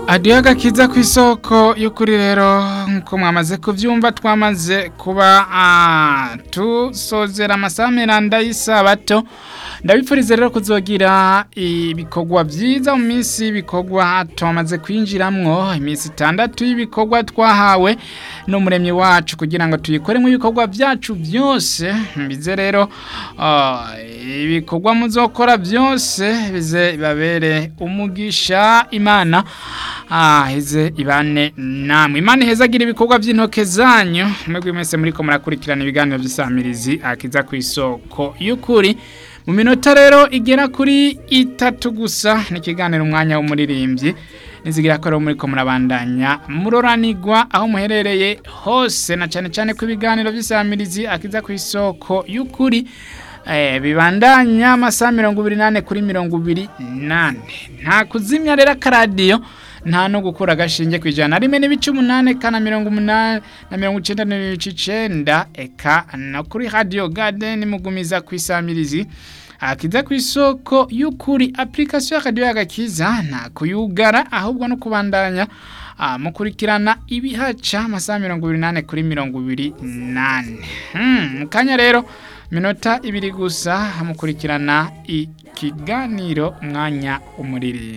adiyo agakiza ku isoko y'ukuri rero nk'uko mwamaze kubyumva twamaze kuba tusozera amasaha miranda y'isabato ndabipfuriza rero kuzogira ibikorwa byiza mu minsi y'ibikorwa tumaze kwinjiramwo iminsi itandatu y'ibikorwa twahawe n'umuremyi wacu kugira ngo tuyikoremo ibikorwa byacu byose bize rero ibikorwa muzokora byose bize bibabere umugisha imana heze ibane namwe imana ihezagira ibikorwa by'intoke zanyu mwebwe mwese muri ko murakurikirana ibiganiro by'isamirizi akiza ku isoko y'ukuri mu minota rero igera kuri itatu gusa ni ikiganiro umwanya w'umuririmbyi nizigira ko rero muri ko murabandanya muroranigwa aho muherereye hose na cyane cyane ku ibiganiro by'isamirizi akiza ku isoko y'ukuri bibandanya amasaha mirongo ibiri n'ane kuri mirongo ibiri n'ane nta kuzimya rero akaradiyo nta no gukura agashinge ku ijana rimwe n'ibice umunani kana mirongo umunani na mirongo icyenda n'ibice icyenda eka no kuri radiyo gadeni mugumiza ku isamirizi akiza ku isoko y'ukuri apurikasiyo y'akadiyo y'agakiza nta kuyugara ahubwo no kubandanya mukurikirana ibihaca amasaha mirongo ibiri n'ane kuri mirongo ibiri n'ane mu kanya rero minota ibiri gusa mukurikirana ikiganiro umwanya umuririmbyi